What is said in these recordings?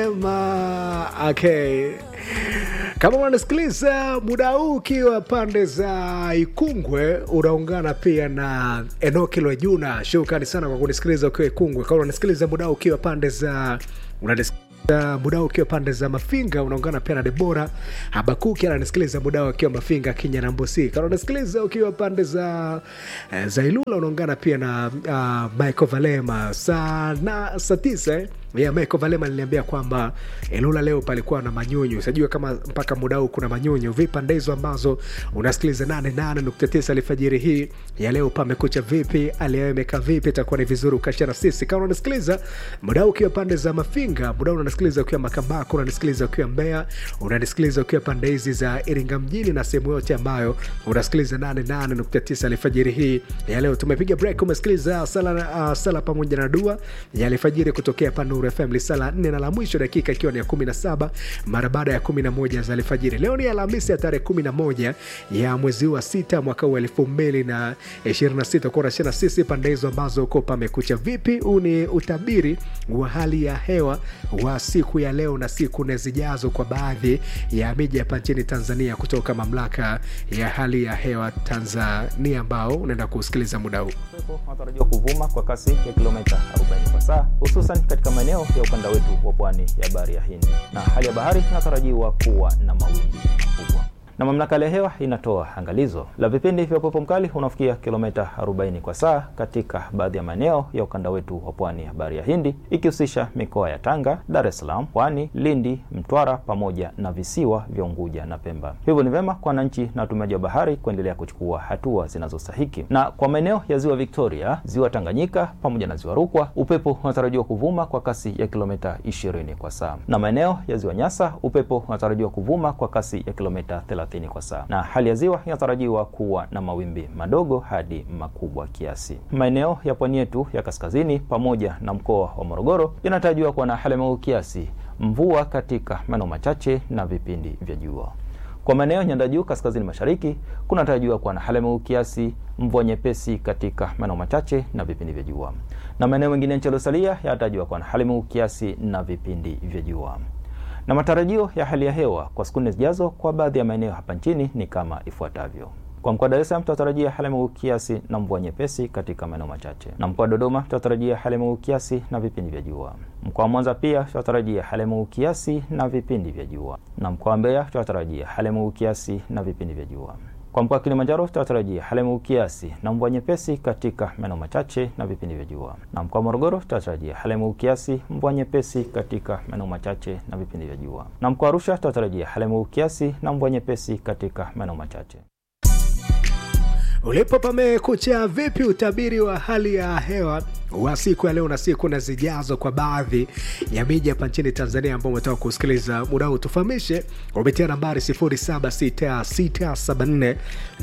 Valema. Okay, kama unanisikiliza muda huu ukiwa pande za Ikungwe, unaungana pia na Enoki Lwajuna. Shukrani sana kwa kunisikiliza ukiwa Ikungwe. Kama unanisikiliza muda huu ukiwa pande za unanisikiliza muda ukiwa pande za Mafinga unaungana pia na Debora Habakuki ananisikiliza muda akiwa Mafinga Kenya na Mbosi. Kama unasikiliza ukiwa pande za eh, za Ilula unaungana pia na uh, Michael Valema saa na saa tisa eh? Yeah, Michael Valema aliniambia kwamba Ilula leo palikuwa na manyunyu. Sijui kama mpaka muda huu kuna manyunyu. Vipi pande hizo ambazo unasikiliza 88.9 alfajiri hii ya leo, pamekucha vipi? Aliyemekaa vipi? Itakuwa ni vizuri ukashare na sisi. Kama unasikiliza muda huu ukiwa pande za Mafinga, muda huu unanisikiliza ukiwa Makambako, unanisikiliza ukiwa Mbeya, unanisikiliza ukiwa pande hizi za Iringa mjini na sehemu yote ambayo unasikiliza 88.9 alfajiri hii ya leo. Tumepiga break, umesikiliza sala, uh, sala pamoja na dua ya alfajiri kutokea pande Nuru FM lisaa la nne na la mwisho dakika ikiwa ni ya 17 mara baada ya 11 za alfajiri. Leo ni Alhamisi ya tarehe 11 ya mwezi wa sita mwaka huu 2026 kwa unashana sisi pande hizo ambazo uko pamekucha vipi. Huu ni utabiri wa hali ya hewa wa siku ya leo na siku nne zijazo kwa baadhi ya miji hapa nchini Tanzania kutoka mamlaka ya hali ya hewa Tanzania ambao unaenda kusikiliza muda huu. Upepo unatarajiwa kuvuma kwa kasi ya kilomita 40 kwa saa hususan katika maeneo ya ukanda wetu wa pwani ya bahari ya Hindi, na hali ya bahari inatarajiwa kuwa na mawimbi makubwa. Na mamlaka ya hewa inatoa angalizo la vipindi vya upepo mkali unaofikia kilomita 40 kwa saa katika baadhi ya maeneo ya ukanda wetu wa pwani ya bahari ya Hindi, ikihusisha mikoa ya Tanga, Dar es Salaam, Pwani, Lindi, Mtwara pamoja na visiwa vya Unguja na Pemba. Hivyo ni vyema kwa wananchi na watumiaji wa bahari kuendelea kuchukua hatua zinazostahiki. Na kwa maeneo ya ziwa Victoria, ziwa Tanganyika pamoja na ziwa Rukwa, upepo unatarajiwa kuvuma kwa kasi ya kilomita 20 kwa saa, na maeneo ya ziwa Nyasa, upepo unatarajiwa kuvuma kwa kasi ya kilomita 30 kwa saa, na hali ya ziwa inatarajiwa kuwa na mawimbi madogo hadi makubwa kiasi. Maeneo ya pwani yetu ya kaskazini pamoja na mkoa wa Morogoro yanatarajiwa kuwa na hali ya mawingu kiasi, mvua katika maeneo machache na vipindi vya jua. Kwa maeneo ya nyanda juu kaskazini mashariki kunatarajiwa kuwa na hali ya mawingu kiasi, mvua nyepesi katika maeneo machache na vipindi vya jua, na maeneo mengine nchi yaliyosalia yanatarajiwa kuwa na hali ya mawingu kiasi na vipindi vya jua na matarajio ya hali ya hewa kwa siku nne zijazo kwa baadhi ya maeneo hapa nchini ni kama ifuatavyo. Kwa mkoa wa Dar es Salaam tutatarajia hali ya mawingu kiasi na mvua nyepesi katika maeneo machache, na mkoa wa Dodoma tutatarajia hali ya mawingu kiasi na vipindi vya jua. Mkoa wa Mwanza pia tutatarajia hali ya mawingu kiasi na vipindi vya jua, na mkoa wa Mbeya tutatarajia hali ya mawingu kiasi na vipindi vya jua. Kwa mkoa wa Kilimanjaro tutatarajia hali ya mawingu kiasi na mvua nyepesi katika maeneo machache na vipindi vya jua, na mkoa wa Morogoro tutatarajia hali ya mawingu kiasi, mvua nyepesi katika maeneo machache na vipindi vya jua, na mkoa wa Arusha tutatarajia hali ya mawingu kiasi na mvua nyepesi katika maeneo machache. Ulipo pamekucha vipi? Utabiri wa hali ya hewa wa siku ya leo na siku na zijazo kwa baadhi ya miji hapa nchini Tanzania ambao umetoka kusikiliza muda huu, tufahamishe kupitia nambari 076674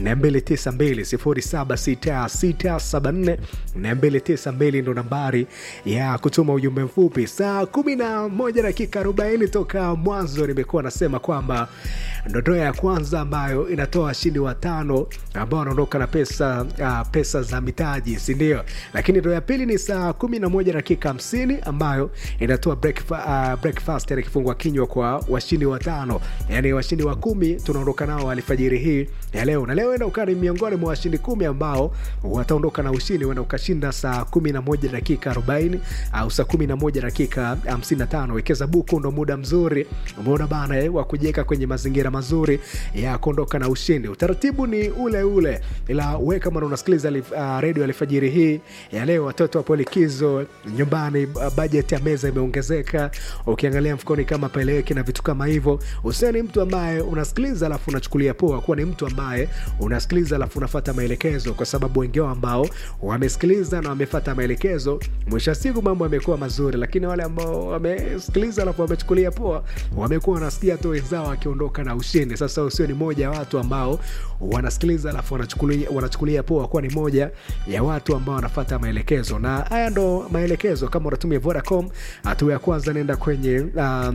292 076674 ndo nambari ya kutuma ujumbe mfupi. Saa 11 dakika 40 toka mwanzo nimekuwa nasema kwamba ndondoo ya kwanza ambayo inatoa washindi watano ambao wanaondoka na pesa uh, pesa za mitaji, si ndio? Lakini ndoo ya pili ni saa 11 dakika 50 ambayo inatoa breakfast, uh, breakfast yani kifungua kinywa kwa washindi watano, yani washindi wa kumi tunaondoka nao alfajiri hii ya leo, na leo enda ukaa ni miongoni mwa washindi kumi ambao wataondoka na ushindi, wenda ukashinda saa 11 dakika 40 au saa 11 dakika 55. Wekeza buku, ndo muda mzuri, umeona bana eh, wa kujiweka kwenye mazingira mazuri ya kuondoka na ushindi. Utaratibu ni ule ule, ila we kama unasikiliza uh, redio alfajiri hii ya leo, watoto wapo likizo nyumbani, uh, bajeti ya meza imeongezeka, ukiangalia mfukoni kama paeleweki na vitu kama hivyo, usiwe ni mtu ambaye unasikiliza alafu unachukulia poa, kuwa ni mtu ambaye unasikiliza alafu unafata maelekezo, kwa sababu wengi wao ambao wamesikiliza na wamefata maelekezo, mwisho wa siku mambo yamekuwa mazuri, lakini wale ambao wamesikiliza alafu wamechukulia poa, wamekuwa wanasikia tu wenzao wakiondoka na ushindi. Sasa usio ni moja ya watu ambao wanasikiliza alafu wanachukulia, wanachukulia poa, kuwa ni moja ya watu ambao wanafata maelekezo, na haya ndo maelekezo. Kama unatumia Vodacom, hatua ya kwanza nenda kwenye um,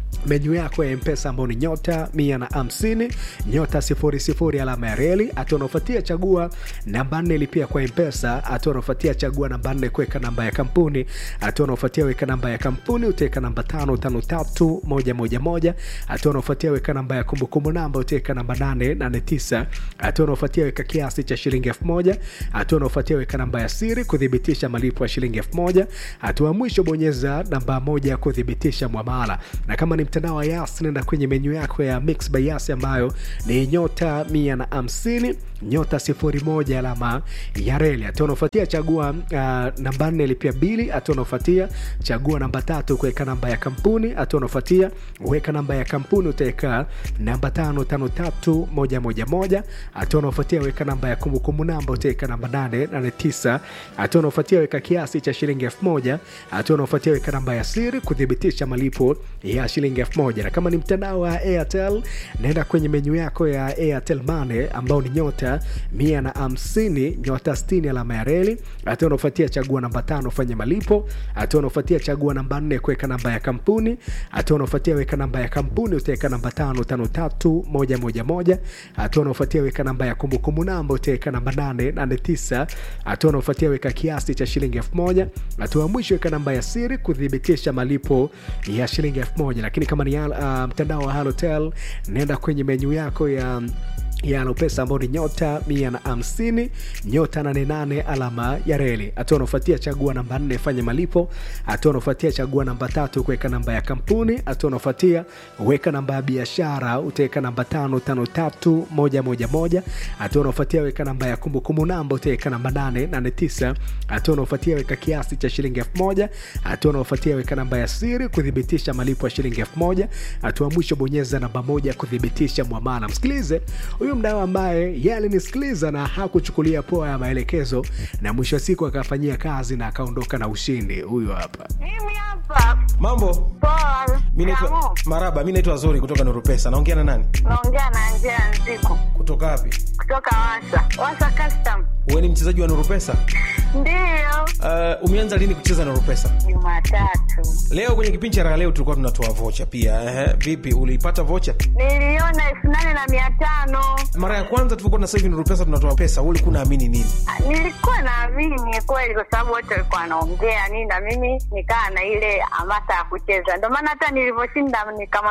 menyu yako ya mpesa ambao ni nyota mia na hamsini nyota sifuri sifuri alama ya reli hatua unaofuatia chagua namba nne lipia kwa mpesa hatua unaofuatia chagua namba nne kuweka namba ya kampuni hatua unaofuatia weka namba ya kampuni utaweka namba tano tano tatu moja moja moja hatua unaofuatia weka namba ya kumbukumbu namba utaweka namba nane nane tisa hatua unaofuatia weka kiasi cha shilingi elfu moja hatua unaofuatia weka namba ya siri kuthibitisha malipo ya shilingi elfu moja hatua ya mwisho bonyeza namba moja kuthibitisha mwamala na kama ni mtandao wa yas nenda kwenye menyu yako ya mix by yas ambayo ni nyota mia na hamsini nyota sifuri moja alama ya reli hatua unaofuatia chagua uh, namba nne lipia bili hatua unaofuatia chagua namba tatu kuweka namba ya kampuni hatua unaofuatia weka namba ya kampuni utaweka namba tano tano tatu moja moja moja hatua unaofuatia weka namba ya kumbukumbu namba utaweka namba nane nane tisa hatua unaofuatia weka kiasi cha shilingi elfu moja hatua unaofuatia weka namba ya siri kuthibitisha malipo ya shilingi elfu moja na kama ni mtandao wa airtel naenda kwenye menyu yako ya airtel mane ambao ni nyota mia na hamsini nyota stini alama ya reli hatua unaofuatia chagua namba tano fanya malipo hatua unaofuatia chagua namba nne kuweka namba ya kampuni hatua unaofuatia weka namba ya kampuni utaweka namba tano tano tatu moja moja moja hatua unaofuatia weka namba ya kumbukumbu namba utaweka namba nane nane tisa hatua unaofuatia weka kiasi cha shilingi elfu moja hatua ya mwisho weka namba ya siri kuthibitisha malipo ya shilingi elfu moja lakini kama ni uh, mtandao wa halotel nenda kwenye menyu yako ya ya Alopesa ambao ni nyota mia na hamsini nyota nane nane alama ya reli. Hatua unaofuatia chagua namba nne fanya malipo. Hatua unaofuatia chagua namba tatu kuweka namba ya kampuni. Hatua unaofuatia weka namba ya biashara, utaweka namba tano tano tatu moja moja moja. Hatua unaofuatia weka namba ya kumbukumbu namba, utaweka namba nane nane tisa. Hatua unaofuatia weka kiasi cha shilingi elfu moja. Hatua unaofuatia weka namba ya siri kuthibitisha malipo ya shilingi elfu moja. Hatua mwisho bonyeza namba moja kuthibitisha mwamala. Msikilize huyu mdau ambaye yeye alinisikiliza na hakuchukulia poa ya maelekezo na mwisho wa siku akafanyia kazi na akaondoka na ushindi huyu hapa Mimi hapa Mambo, poa. mi naitwa Kamu, Maraba, mi naitwa Zori kutoka Nurupesa. Naongea na nani? naongea na Angela Nziku Kutoka wapi? kutoka Wasa Wasa Custom. Wewe ni mchezaji wa Nurupesa? Ndiyo, Uh, umeanza lini kucheza Nurupesa? Jumatatu Leo kwenye kipindi cha raha leo tulikuwa tunatoa vocha pia. Ehe, vipi uliipata vocha? niliona elfu nane na mia tano. Mara ya kwanza tulikuwa na sasa hivi Nurupesa tunatoa pesa, wewe ulikuwa unaamini nini? Ah, Nilikuwa naamini kweli, kwa sababu wote walikuwa wanaongea nini, na mimi nikaa na ile hamasa ya kucheza. Ndio maana hata nilivyoshinda nikama